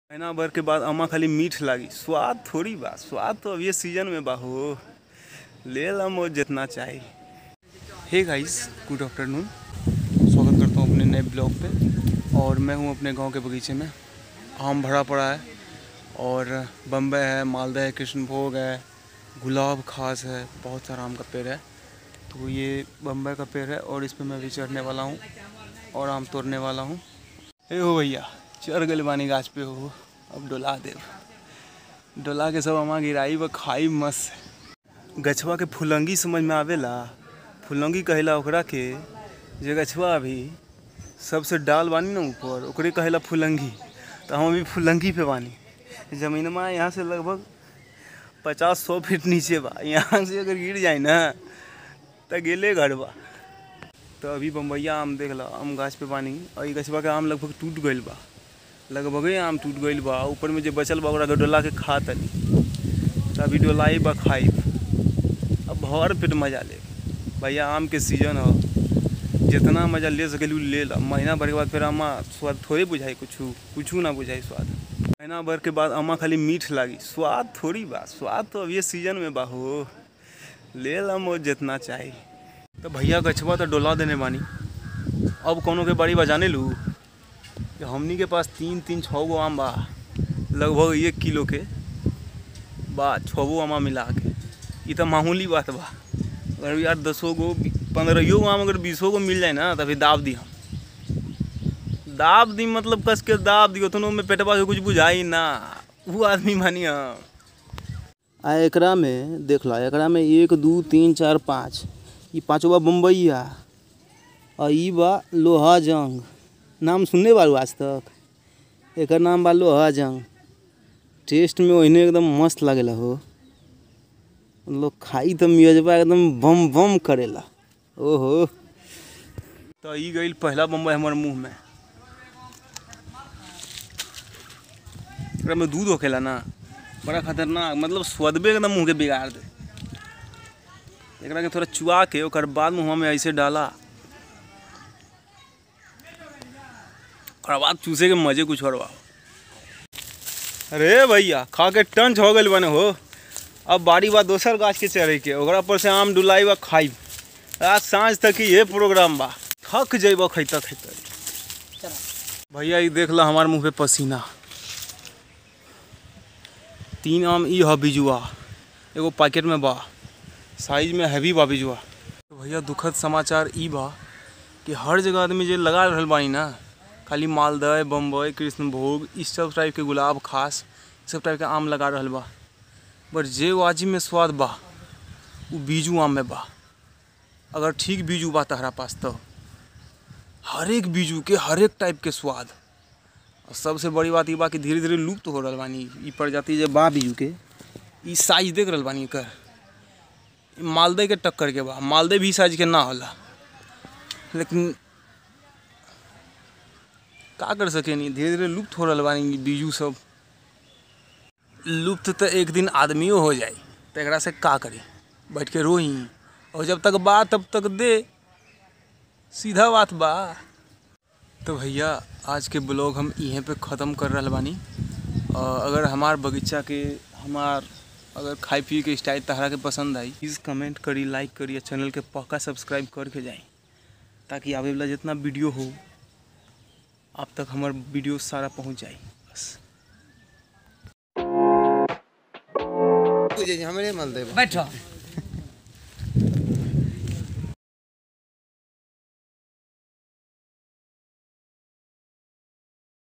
महीना भर के बाद अम्मा खाली मीठ लागी स्वाद थोड़ी बा स्वाद तो अभी सीजन में बा हो ले ला मोर जितना चाही हे गाइस गुड आफ्टरनून स्वागत करता हूँ अपने नए ब्लॉग पे और मैं हूँ अपने गांव के बगीचे में आम भरा पड़ा है और बम्बई है मालदा है कृष्णभोग है गुलाब खास है बहुत सारा आम का पेड़ है तो ये बम्बई का पेड़ है और इस पे मैं भी चढ़ने वाला हूँ और आम तोड़ने वाला हूँ ए हो भैया चढ़ गए बानी गाछ पे हो अब डोला देव डोला के सब अमा गिराई व खाई मस्त गछवा के फुलंगी समझ में आवेला फुलंगी कहेला ओकरा के जे गछवा अभी सबसे डाल बानी ना ऊपर ओकरे कहेला फुलंगी तो हम अभी फुलंगी पे बानी जमीनमा यहाँ से लगभग पचास सौ फीट नीचे बा यहाँ से अगर गिर जाए ना तो गेले घर बा तो अभी बम्बैया आम देख ला आम गाछ पे बानी और ई गछवा के आम लगभग टूट गईल बा लगभगे आम टूट गईल बा ऊपर में जे बचल बा ओकरा के डोला के खा तनी तो अभी डोलाई बा खाई अब भर पेट मजा ले भैया आम के सीजन हो जितना मजा ले सकेलू ले ला महीना भर के बाद फिर अम्मा स्वाद थोड़े बुझाई कुछ कुछ ना बुझाई स्वाद महीना भर के बाद अम्मा खाली मीठ लागी स्वाद थोड़ी बा स्वाद तो अभी सीजन में बा हो ले ला मोर जितना चाही तो भैया गछवा तो डोला देने बानी अब कोनो के बाड़ी बा जाने लू कि हमनी के पास तीन तीन छः गो आम बा लगभग एक किलो के बा छः गो आमा मिला के ये तो मामूली बात बा अगर यार दसो गो पंद्रहो गो आम अगर बीसो गो मिल जाए ना तो फिर दाब दी हम दाब दी मतलब कस के दाब दी उतनो में पेटवा से कुछ बुझाई ना वो आदमी मानी हम आ एकरा में देख ला एकरा में एक दू तीन चार पाँच ई पाँचवा बम्बईया आ ई बा लोहा जंग नाम सुनने बारू आज तक एकर नाम बा लोहा जंग टेस्ट में ओहने एकदम मस्त लागेला हो लोग खाई तो मियजबा एकदम बम बम करेला ओहो तो ई गई पहला बम्बई हमारे मुंह में एकरा में दूध होखेला ना बड़ा खतरनाक मतलब स्वादबे एकदम मुंह के बिगाड़ दे एकरा के थोड़ा चुआ के ओकर बाद मुंह में ऐसे डाला और बाद चूसे के मजे कुछ और बा अरे भैया खा के टंच हो गई बने हो अब बाड़ी बा दोसर गाछ के चढ़े के ओकरा पर से आम डुलाई बा खाई आज साँझ तक ही ये प्रोग्राम बा थक जइब खैता खैता भैया ये देख ला हमारे मुंह पे पसीना तीन आम ई ह बिजुआ एगो पैकेट में बा साइज में हैवी बा बिजुआ तो भैया दुखद समाचार ई बा कि हर जगह आदमी जे लगा रहल बानी ना खाली मालदह बम्बई कृष्णभोग इस सब टाइप के गुलाब खास इस सब टाइप के आम लगा रहल बा बट जे वाजिब में स्वाद बा वो बीजू आम में बा अगर ठीक बीजू बा तहरा पास तो हर एक बीजू के हर एक टाइप के स्वाद और सबसे बड़ी बात ये बा कि धीरे धीरे लुप्त हो रहल बानी ई प्रजाति जे बा बीजू के ई साइज देख रहल बानी एकर ई मालदह के टक्कर के बा मालदह भी साइज के ना होला लेकिन का कर सके नहीं धीरे धीरे लुप्त हो रहल बानी ई बीजू सब लुप्त तो एक दिन आदमियों हो जाए तो एकरा से का करी बैठ के रोई और जब तक बा तब तक दे सीधा बात बा तो भैया आज के ब्लॉग हम यहीं पे ख़त्म कर रहल बानी और अगर हमार बगीचा के हमार अगर खाए पिए के स्टाइल तहरा के पसंद आई प्लीज़ कमेंट करी लाइक करी और चैनल के पक्का सब्सक्राइब करके जाए ताकि आवे वाला जितना वीडियो हो आप तक हमार वीडियो सारा पहुंच जाए बस हमरे मालदेव बैठो